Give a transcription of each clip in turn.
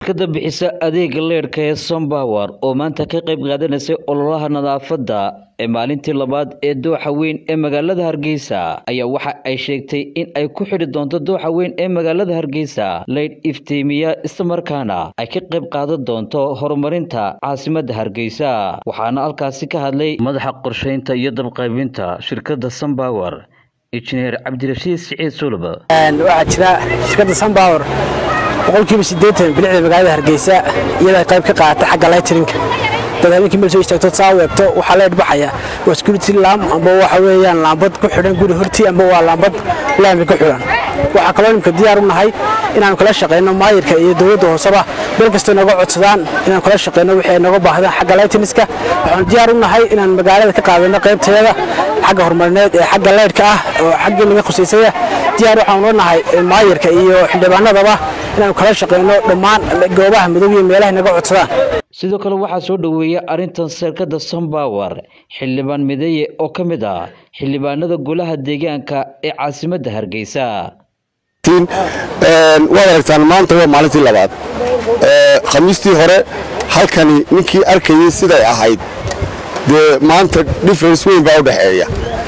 shirkadda bixisa adeega leedhka ee sompower oo maanta ka qayb qaadanaysay ololaha nadaafadda ee maalintii labaad ee dooxa weyn ee magaalada hargeysa ayaa waxa ay sheegtay in ay ku xidhi doonto dooxa weyn ee magaalada hargeysa leydh iftiimiya islamarkaana ay ka qayb qaadan doonto horumarinta caasimadda hargeysa waxaana halkaasi ka hadlay madaxa qorsheynta iyo dabqaybinta shirkadda sompower injineer cabdirashiid siciid sulub waxaa jira shirkadda sunpower boqolkiiba siddeetan bilicda magaalada hargeysa iyada qayb ka qaata xagga lightrinka dad habeenkii meel soo istaagto saa weegto waxaa leedh baxaya waa security lamb amba waxa weeyaan laambad ku xidhan guri hortii amba waa laambad laami ku xidhan waxaa kaloo nimka diyaar u nahay inaanu kala shaqayno maayirka iyo dowladda hooseba meel kastoo nooga codsadaan inaanu kala shaqayno wixii ay nooga baahdaan xagga lightrinska waxaanu diyaar u nahay inaan magaalada ka qaadano qaybteeda xagga horumarineed ee xagga leydhka ah oo xaggii naga khusaysaya diyaar waxaanu la nahay maayirka iyo xildhibaanadaba inaanu kala shaqayno dhammaan goobaha madow iyo meelahay naga codsadaan sidoo kale waxaa soo dhoweeyay arrintan shirkadda sompower xildhibaan mideeye oo ka mid ah xildhibaanada golaha deegaanka ee caasimadda hargeysa waad aragtaan maanta waa maalintii labaad khamiistii hore halkani ninkii arkayay siday ahayd dee maanta difference weyn baa u dhexeeya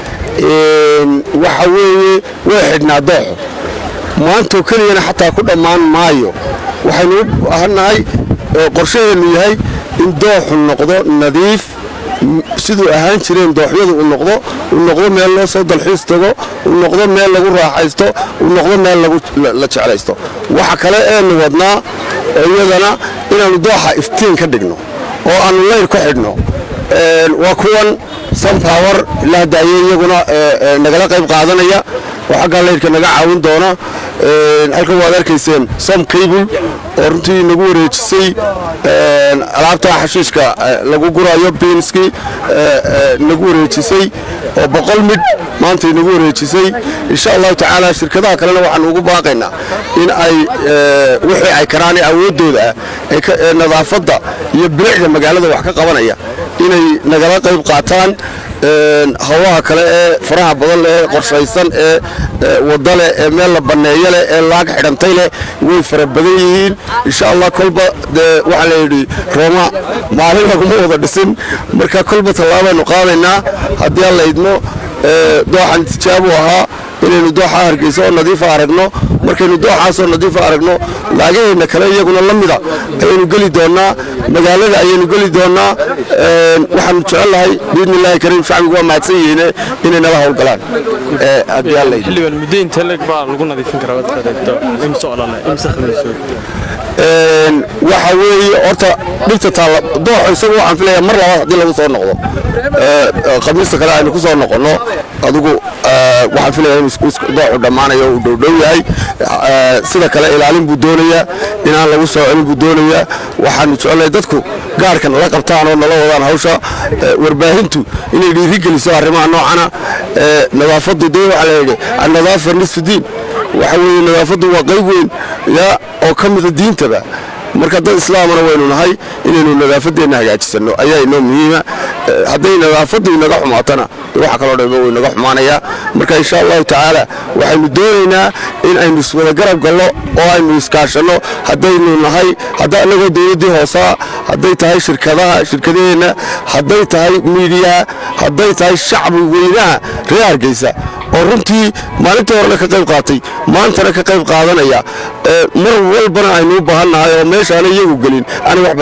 waxa weeye way xidhnaa dooxo maantoo keliyana xataa ku dhammaan maayo waxaynu u baahannahay qorshaheennu yahay in dooxu noqdo nadiif siduu ahaan jireen dooxyadu uu noqdo uu noqdo meel loo soo dalxiis tago uu noqdo meel lagu raaxaysto uu noqdo meel la jeclaysto waxa kale eenu wadnaa iyadana inaannu dooxa iftiin ka dhigno oo aannu leyr ku xidhno waa kuwan sunpower ilaa daaye iyaguna nagala qayb qaadanaya oo xaggaa leyrhka naga caawin doona halkan waad arkayseen som cable oo runtii nagu wareejisay alaabta xashiishka lagu gurayo biinskii nagu wareejisay oo boqol midh maantay nagu wareejisay insha allahu tacaala shirkadaha kalena waxaanu ugu baaqaynaa in ay wixii ay karaan awooddooda ah ee nadaafadda iyo bilicda magaalada wax ka qabanaya inay nagala qayb qaataan hawlaha kale ee faraha badan leh ee qorshaysan ee wadda leh ee meel la banneeyo leh ee laag xidhantay leh way fara badan yihiin insha allah kolba dee waxaa layidhi rooma maalin laguma wada dhisin marka kolba tallaabaynu qaadaynaa haddii aan la idmo dooxan tijaabu ahaa inaynu dooxa hargeysa oo nadiifa aragno markaynu dooxaasoo nadiifa aragno laagaheenna kale iyaguna la mida ayaynu geli doonnaa magaalada ayaynu geli doonnaa waxaanu jecelnahay biidni illaahi kariim shacbigu waa mahadsan yihiine inay nala howlgalaan xildhibaan muddo intee leeg baa lagu nadiifin karaa imse olole imse khamiisood waxa weeye horta dhibta taalla dooxo isagu waxaan filayaa mar labaad haddii lagu soo noqdo khamiista kale aynu ku soo noqonno adigu waxaan filayaa in dooxu dhammaanayo uu dhowdhow yahay sida kale ilaalin buu doonayaa inaan lagu soo celin buu doonayaa waxaanu jecelnahay dadku gaarhkan la qabtaan oo nala wadaan hawsha warbaahintu inay dhiirigeliso arrimaha noocana nadaafaddu dee waxaa layidhi annadaafa nisfu diin waxa weeye nadaafaddu waa qayb weyn yaa oo ka mida diintaba marka dad islaamana waynu nahay inaynu nadaafadeenna hagaajisanno ayaa inoo muhiima hadday nadaafaddu inaga xumaatana waxa kaloo dhanba way naga xumaanayaa marka insha allahu tacaala waxaynu doonaynaa in aynu iswada garab galno oo aynu iskaashanno haddaynu nahay hadda annagoo dowladdii hoosaa hadday tahay shirkadaha shirkadaheenna hadday tahay miidiyaha hadday tahay shacbi weynaha reer hargeysa oo runtii maalintii horena ka qayb qaatay maantana ka qayb qaadanaya mar walbana aynu u baahan nahay oo meeshaana iyagu gelin